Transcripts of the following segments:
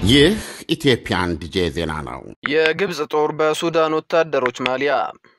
ይህ ኢትዮጵያን ዲጄ ዜና ነው። የግብፅ ጦር በሱዳን ወታደሮች ማሊያ።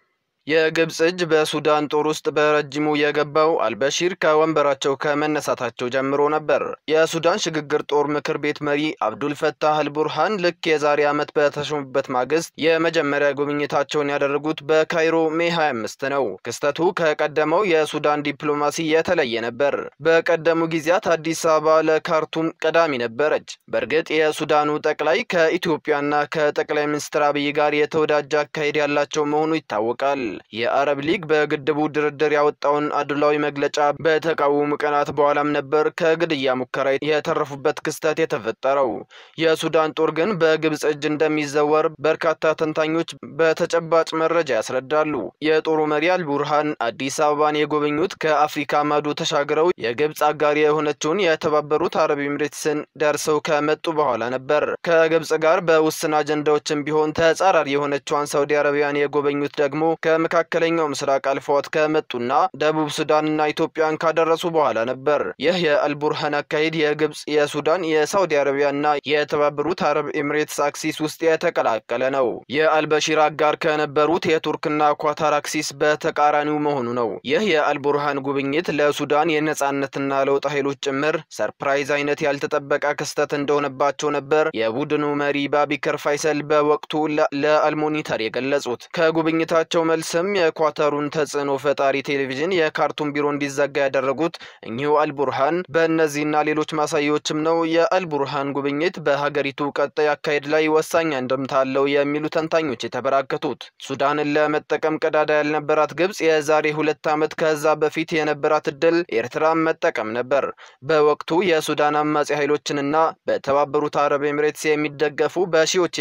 የግብፅ እጅ በሱዳን ጦር ውስጥ በረጅሙ የገባው አልበሺር ከወንበራቸው ከመነሳታቸው ጀምሮ ነበር። የሱዳን ሽግግር ጦር ምክር ቤት መሪ አብዱል ፈታህ አልቡርሃን ልክ የዛሬ ዓመት በተሾሙበት ማግስት የመጀመሪያ ጉብኝታቸውን ያደረጉት በካይሮ ሜ 25 ነው። ክስተቱ ከቀደመው የሱዳን ዲፕሎማሲ የተለየ ነበር። በቀደሙ ጊዜያት አዲስ አበባ ለካርቱም ቀዳሚ ነበረች። በእርግጥ የሱዳኑ ጠቅላይ ከኢትዮጵያና ከጠቅላይ ሚኒስትር አብይ ጋር የተወዳጀ አካሄድ ያላቸው መሆኑ ይታወቃል። የአረብ ሊግ በግድቡ ድርድር ያወጣውን አድሏዊ መግለጫ በተቃወሙ ቀናት በኋላም ነበር ከግድያ ሙከራ የተረፉበት ክስተት የተፈጠረው። የሱዳን ጦር ግን በግብፅ እጅ እንደሚዘወር በርካታ ተንታኞች በተጨባጭ መረጃ ያስረዳሉ። የጦሩ መሪ አልቡርሃን አዲስ አበባን የጎበኙት ከአፍሪካ ማዶ ተሻግረው የግብፅ አጋሪ የሆነችውን የተባበሩት አረብ ኤምሬትስን ደርሰው ከመጡ በኋላ ነበር። ከግብፅ ጋር በውስን አጀንዳዎችም ቢሆን ተጻራሪ የሆነችዋን ሳውዲ አረቢያን የጎበኙት ደግሞ ከመካከለኛው ምስራቅ አልፈዋት ከመጡና ደቡብ ሱዳንና ኢትዮጵያን ካደረሱ በኋላ ነበር። ይህ የአልቡርሃን አካሄድ የግብፅ፣ የሱዳን፣ የሳውዲ አረቢያና የተባበሩት አረብ ኤምሬትስ አክሲስ ውስጥ የተቀላቀለ ነው። የአልበሺር አጋር ከነበሩት የቱርክና ኳታር አክሲስ በተቃራኒው መሆኑ ነው። ይህ የአልቡርሃን ጉብኝት ለሱዳን የነጻነትና ለውጥ ኃይሎች ጭምር ሰርፕራይዝ አይነት ያልተጠበቀ ክስተት እንደሆነባቸው ነበር የቡድኑ መሪ ባቢከር ፋይሰል በወቅቱ ለአልሞኒተር የገለጹት። ከጉብኝታቸው መልስም የኳታሩን ተጽዕኖ ፈጣሪ ቴሌቪዥን የካርቱም ቢሮ እንዲዘጋ ያደረጉት እኚሁ አልቡርሃን በእነዚህና ሌሎች ማሳያዎችም ነው የአልቡርሃን ጉብኝት በሀገሪቱ ቀጣይ አካሄድ ላይ ወሳኝ አንድምታ አለው የሚሉ ተንታኞች የተበራከቱት። ሱዳንን ለመጠቀም ቀዳዳ ያልነበራት ግብፅ የዛሬ ሁለት ዓመት ከዛ በፊት የነበራት እድል ኤርትራን መጠቀም ነበር። በወቅቱ የሱዳን አማጺ ኃይሎችንና በተባበሩት አረብ ኤምሬትስ የሚደገፉ በሺዎች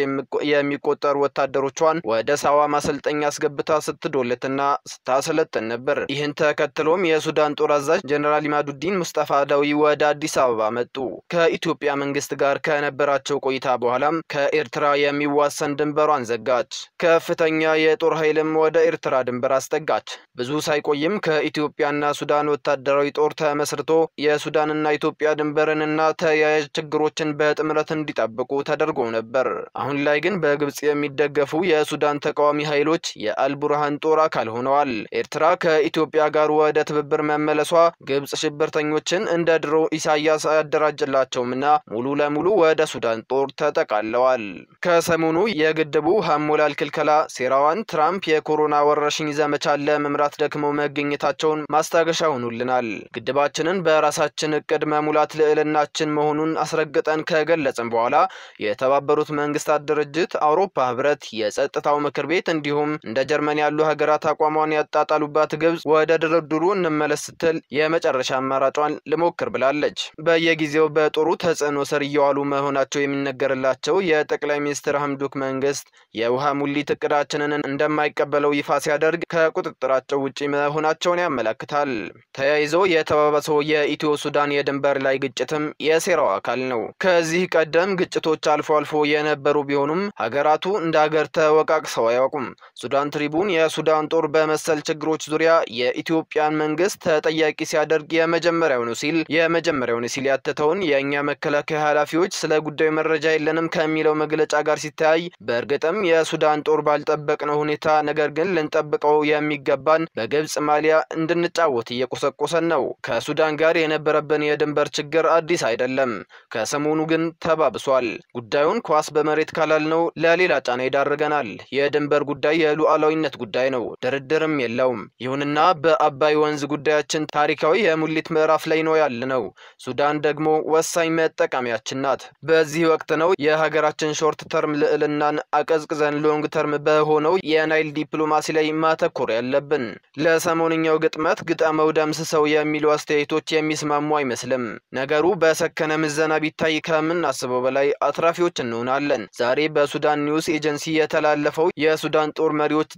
የሚቆጠሩ ወታደሮቿን ወደ ሳዋ ማሰልጠኛ አስገብታ ስትዶለትና ስታሰለጥን ነበር። ይህን ተከትሎም የሱዳን ጦር አዛዥ ጀኔራል ኢማዱዲን ሙስጠፋ ዳዊ ወደ አዲስ አበባ መጡ። ከኢትዮጵያ መንግስት ጋር ከነበራቸው ቆይታ በኋላም ከኤርትራ የሚዋሰን ድንበሯን ዘጋች። ከፍተኛ የጦር ኃይልም ወደ ኤርትራ ድንበር አስጠጋች። ብዙ ሳይቆይም ከኢትዮጵያና ሱዳን ወታደራዊ ጦር ተመስርቶ የሱዳንና ኢትዮጵያ ድንበርንና ተያያዥ ችግሮችን በጥምረት እንዲጠብቁ ተደርጎ ነበር። አሁን ላይ ግን በግብፅ የሚደገፉ የሱዳን ተቃዋሚ ኃይሎች የአልቡርሃን ጦር አካል ሆነዋል። ኤርትራ ከኢትዮጵያ ጋር ወደ ትብብር መመለሷ ግብፅ ሽብርተኞችን እንደ ድሮ ኢሳያስ አያደራጅላቸውምና ሙሉ ለሙሉ ወደ ሱዳን ጦር ተጠቃለዋል። ከሰሞኑ የግድቡ ሀሞላል ክልከላ ሴራዋን ትራምፕ የኮሮና ወረርሽኝ ዘመቻን ለመምራት ደክመው መገኘታቸውን ማስታገሻ ሆኑልናል። ግድባችንን በራሳችን እቅድ መሙላት ልዕልናችን መሆኑን አስረግጠን ከገለጽን በኋላ የተባበሩት መንግስታት ድርጅት፣ አውሮፓ ህብረት፣ የጸጥታው ምክር ቤት እንዲሁም እንደ ጀርመን ያሉ ሀገራት አቋሟን ያጣጣሉባት ግብፅ ወደ ድርድሩ እንመለስ ስትል የመጨረሻ አማራጯን ልሞክር ብላለች። በየጊዜው በጦሩ ተጽዕኖ ስር እየዋሉ መሆናቸው የሚነገርላቸው የጠቅላይ ሚኒስትር ሐምዱክ መንግስት የውሃ ሙሊት እቅዳችንን እንደማይቀበለው ይፋ ሲያደርግ ከቁጥጥራቸው ውጪ መሆናቸውን ያመለክታል። ተያይዞ የተባባሰው የኢትዮ ሱዳን የድንበር ላይ ግጭትም የሴራው አካል ነው። ከዚህ ቀደም ግጭቶች አልፎ አልፎ የነበሩ ቢሆኑም ሀገራቱ እንደ ሀገር ተወቃቅሰው አያውቁም። ሱዳን ትሪቡን የሱዳን ጦር በመሰል ችግሮች ዙሪያ የኢትዮጵያን መንግስት ተጠያቂ ሲያደርግ የመጀመሪያው ነው ሲል የመጀመሪያው ነው ሲል ያተተውን የእኛ መከላከያ ኃላፊዎች ስለ ጉዳዩ መረጃ የለንም ከሚለው መግለጫ ጋር ሲተያይ በእርግጥም የሱዳን ጦር ባልጠበቅነው ሁኔታ ነገር ግን ልንጠብቀው የሚገባን በግብፅ ማሊያ እንድንጫወት እየቆሰቆሰን ነው። ከሱዳን ጋር የነበረብን የድንበር ችግር አዲስ አይደለም። ከሰሞኑ ግን ተባብሷል። ጉዳዩን ኳስ በመሬት ካላልነው ለሌላ ጫና ይዳርገናል። የድንበር ጉዳይ የሉዓላዊነት ጉዳይ ነው፣ ድርድርም የለውም። ይሁንና በአባይ ወንዝ ጉዳያችን ታሪካዊ የሙሊት ምዕራፍ ላይ ነው ያለነው። ሱዳን ደግሞ ወሳኝ መጠቀሚያችን ናት። በዚህ ወቅት ነው የሀገራችን ሾርት ተርም ልዕልናን አቀዝቅዘን ሎንግ ተርም በሆነው የናይል ዲፕሎማሲ ላይ ማተኮር ያለብን። ለሰሞንኛው ግጥመት ግጠመው ደምስሰው የሚሉ አስተያየቶች የሚስማሙ አይመስልም። ነገሩ በሰከነ ምዘና ቢታይ ከምናስበው በላይ አትራፊዎች እንሆናለን። ዛሬ በሱዳን ኒውስ ኤጀንሲ የተላለፈው የሱዳን ጦር መሪዎች ድንፋታ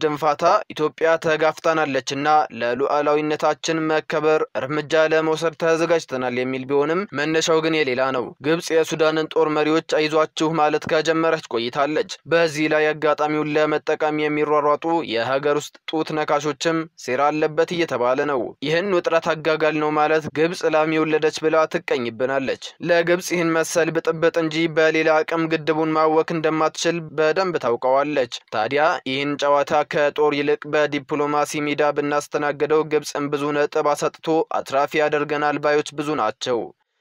ኢትዮጵያ ተጋፍታናለችና ለሉዓላዊነታችን መከበር እርምጃ ለመውሰድ ተዘጋጅተናል የሚል ቢሆንም መነሻው ግን የሌላ ነው። ግብጽ የሱዳንን ጦር መሪዎች አይዟችሁ ማለት ከጀመረች ቆይታለች። በዚህ ላይ አጋጣሚውን ለመጠቀም የሚሯሯጡ የሀገር ውስጥ ጡት ነካሾችም ሴራ አለበት እየተባለ ነው። ይህን ውጥረት አጋጋል ነው ማለት ግብጽ ላም የወለደች ብላ ትቀኝብናለች። ለግብጽ ይህን መሰል ብጥብጥ እንጂ በሌላ አቅም ግድቡን ማወክ እንደማትችል በደንብ ታውቀዋለች። ታዲያ ይህን ጨዋታ ከጦር ይልቅ በዲፕሎማሲ ሜዳ ብናስተናግደው ግብጽን ብዙ ነጥብ አሰጥቶ አትራፊ ያደርገናል ባዮች ብዙ ናቸው።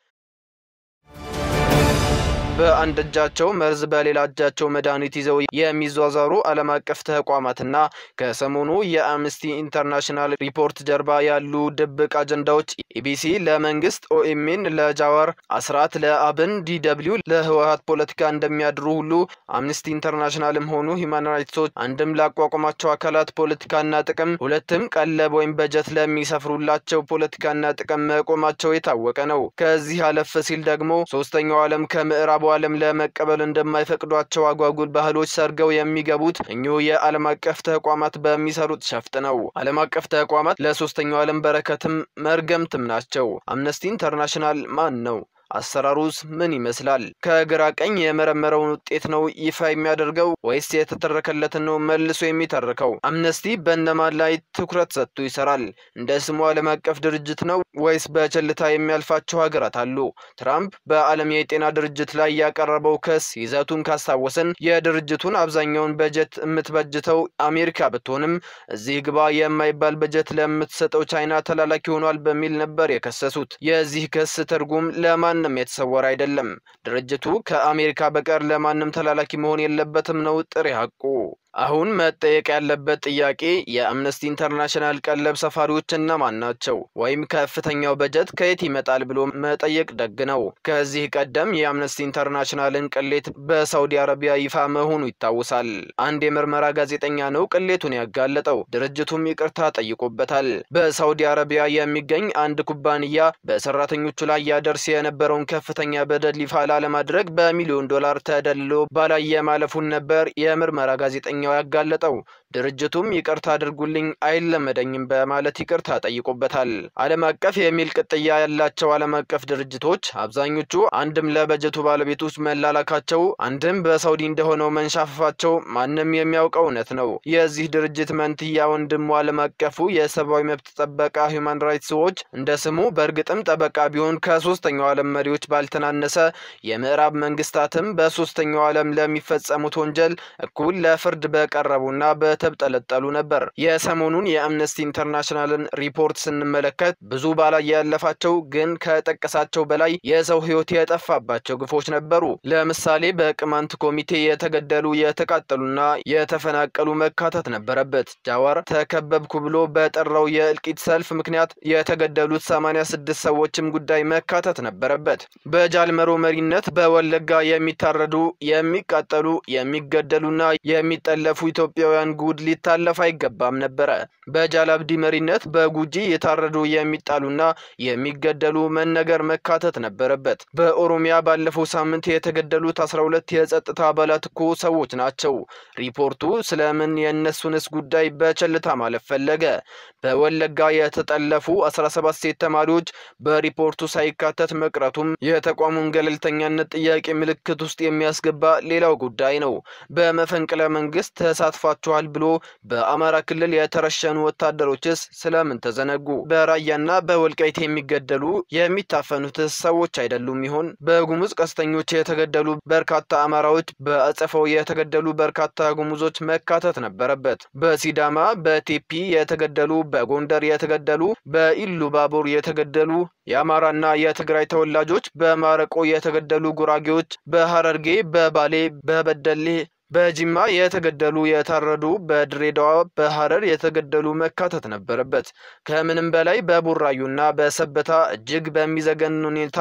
በአንድ እጃቸው መርዝ በሌላ እጃቸው መድኃኒት ይዘው የሚዟዟሩ ዓለም አቀፍ ተቋማትና ከሰሞኑ የአምነስቲ ኢንተርናሽናል ሪፖርት ጀርባ ያሉ ድብቅ አጀንዳዎች ኢቢሲ ለመንግስት፣ ኦኤምኤን ለጃዋር፣ አስራት ለአብን፣ ዲደብሊው ለህወሀት ፖለቲካ እንደሚያድሩ ሁሉ አምነስቲ ኢንተርናሽናልም ሆኑ ሂውማን ራይትስ ዎች አንድም ላቋቋማቸው አካላት ፖለቲካና ጥቅም፣ ሁለትም ቀለብ ወይም በጀት ለሚሰፍሩላቸው ፖለቲካና ጥቅም መቆማቸው የታወቀ ነው። ከዚህ አለፍ ሲል ደግሞ ሶስተኛው ዓለም ከምዕራቡ ዓለም ለመቀበል እንደማይፈቅዷቸው አጓጉል ባህሎች ሰርገው የሚገቡት እኚሁ የዓለም አቀፍ ተቋማት በሚሰሩት ሸፍጥ ነው። ዓለም አቀፍ ተቋማት ለሶስተኛው ዓለም በረከትም መርገምትም ናቸው። አምነስቲ ኢንተርናሽናል ማን ነው? አሰራሩስ ምን ይመስላል? ከግራ ቀኝ የመረመረውን ውጤት ነው ይፋ የሚያደርገው ወይስ የተተረከለትን ነው መልሶ የሚተርከው? አምነስቲ በእነማን ላይ ትኩረት ሰጥቶ ይሰራል? እንደ ስሙ ዓለም አቀፍ ድርጅት ነው ወይስ በቸልታ የሚያልፋቸው ሀገራት አሉ? ትራምፕ በዓለም የጤና ድርጅት ላይ ያቀረበው ክስ ይዘቱን ካስታወስን የድርጅቱን አብዛኛውን በጀት የምትበጅተው አሜሪካ ብትሆንም እዚህ ግባ የማይባል በጀት ለምትሰጠው ቻይና ተላላኪ ሆኗል በሚል ነበር የከሰሱት። የዚህ ክስ ትርጉም ለማን ማንም የተሰወረ አይደለም። ድርጅቱ ከአሜሪካ በቀር ለማንም ተላላኪ መሆን የለበትም ነው ጥሬ ሐቁ። አሁን መጠየቅ ያለበት ጥያቄ የአምነስቲ ኢንተርናሽናል ቀለብ ሰፋሪዎች እነማን ናቸው? ወይም ከፍተኛው በጀት ከየት ይመጣል ብሎ መጠየቅ ደግ ነው። ከዚህ ቀደም የአምነስቲ ኢንተርናሽናልን ቅሌት በሳውዲ አረቢያ ይፋ መሆኑ ይታወሳል። አንድ የምርመራ ጋዜጠኛ ነው ቅሌቱን ያጋለጠው። ድርጅቱም ይቅርታ ጠይቆበታል። በሳውዲ አረቢያ የሚገኝ አንድ ኩባንያ በሰራተኞቹ ላይ ያደርስ የነበረውን ከፍተኛ በደል ይፋ ላለማድረግ በሚሊዮን ዶላር ተደልሎ ባላየ ማለፉን ነበር የምርመራ ጋዜጠኛ ኛው ያጋለጠው ድርጅቱም ይቅርታ አድርጉልኝ አይለመደኝም በማለት ይቅርታ ጠይቆበታል። ዓለም አቀፍ የሚል ቅጥያ ያላቸው ዓለም አቀፍ ድርጅቶች አብዛኞቹ አንድም ለበጀቱ ባለቤቶች መላላካቸው፣ አንድም በሳውዲ እንደሆነው መንሻፈፋቸው ማንም የሚያውቀው እውነት ነው። የዚህ ድርጅት መንትያ ወንድሙ ዓለም አቀፉ የሰብአዊ መብት ጠበቃ ሂውማን ራይትስ ዎች እንደ ስሙ በእርግጥም ጠበቃ ቢሆን ከሶስተኛው ዓለም መሪዎች ባልተናነሰ የምዕራብ መንግስታትም በሶስተኛው ዓለም ለሚፈጸሙት ወንጀል እኩል ለፍርድ በቀረቡና በተብጠለጠሉ ነበር። የሰሞኑን የአምነስቲ ኢንተርናሽናልን ሪፖርት ስንመለከት ብዙ ባላይ ያለፋቸው ግን ከጠቀሳቸው በላይ የሰው ሕይወት የጠፋባቸው ግፎች ነበሩ። ለምሳሌ በቅማንት ኮሚቴ የተገደሉ የተቃጠሉና የተፈናቀሉ መካተት ነበረበት። ጃዋር ተከበብኩ ብሎ በጠራው የእልቂት ሰልፍ ምክንያት የተገደሉት 86 ሰዎችም ጉዳይ መካተት ነበረበት። በጃልመሮ መሪነት በወለጋ የሚታረዱ የሚቃጠሉ የሚገደሉና የሚጠለፉ ኢትዮጵያውያን ጉድ ሊታለፍ አይገባም ነበረ። በጃላብዲ መሪነት በጉጂ የታረዱ የሚጣሉና የሚገደሉ መነገር መካተት ነበረበት። በኦሮሚያ ባለፈው ሳምንት የተገደሉት 12 የጸጥታ አባላት እኮ ሰዎች ናቸው። ሪፖርቱ ስለምን የእነሱንስ ጉዳይ በቸልታ ማለፍ ፈለገ? በወለጋ የተጠለፉ 17 ሴት ተማሪዎች በሪፖርቱ ሳይካተት መቅረቱም የተቋሙን ገለልተኛነት ጥያቄ ምልክት ውስጥ የሚያስገባ ሌላው ጉዳይ ነው። በመፈንቅለ መንግስት ተሳትፏቸዋል ብሎ በአማራ ክልል የተረሸኑ ወታደሮችስ ስለምን ተዘነጉ? በራያና በወልቃይት የሚገደሉ የሚታፈኑትስ ሰዎች አይደሉም ይሆን? በጉሙዝ ቀስተኞች የተገደሉ በርካታ አማራዎች፣ በአጸፋው የተገደሉ በርካታ ጉሙዞች መካተት ነበረበት። በሲዳማ በቴፒ የተገደሉ፣ በጎንደር የተገደሉ፣ በኢሉ ባቡር የተገደሉ የአማራና የትግራይ ተወላጆች፣ በማረቆ የተገደሉ ጉራጌዎች፣ በሐረርጌ፣ በባሌ፣ በበደሌ በጅማ የተገደሉ የታረዱ፣ በድሬዳዋ በሐረር የተገደሉ መካተት ነበረበት። ከምንም በላይ በቡራዩና በሰበታ እጅግ በሚዘገን ሁኔታ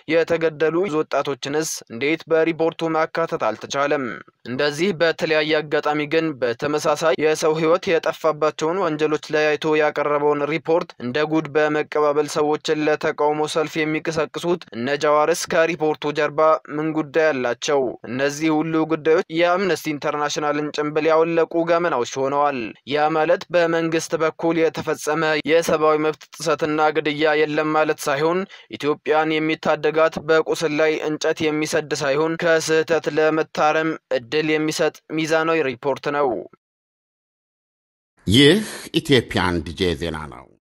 የተገደሉ ወጣቶችንስ እንዴት በሪፖርቱ ማካተት አልተቻለም? እንደዚህ በተለያየ አጋጣሚ ግን በተመሳሳይ የሰው ሕይወት የጠፋባቸውን ወንጀሎች ለያይቶ ያቀረበውን ሪፖርት እንደ ጉድ በመቀባበል ሰዎችን ለተቃውሞ ሰልፍ የሚቀሰቅሱት እነ ጃዋርስ ከሪፖርቱ ጀርባ ምን ጉዳይ አላቸው? እነዚህ ሁሉ ጉዳዮች የአምነስቲ አምነስቲ ኢንተርናሽናልን ጭንብል ያወለቁ ገመናዎች ሆነዋል። ያ ማለት በመንግስት በኩል የተፈጸመ የሰብአዊ መብት ጥሰትና ግድያ የለም ማለት ሳይሆን ኢትዮጵያን የሚታደጋት በቁስል ላይ እንጨት የሚሰድ ሳይሆን ከስህተት ለመታረም እድል የሚሰጥ ሚዛናዊ ሪፖርት ነው። ይህ ኢትዮጵያን ዲጄ ዜና ነው።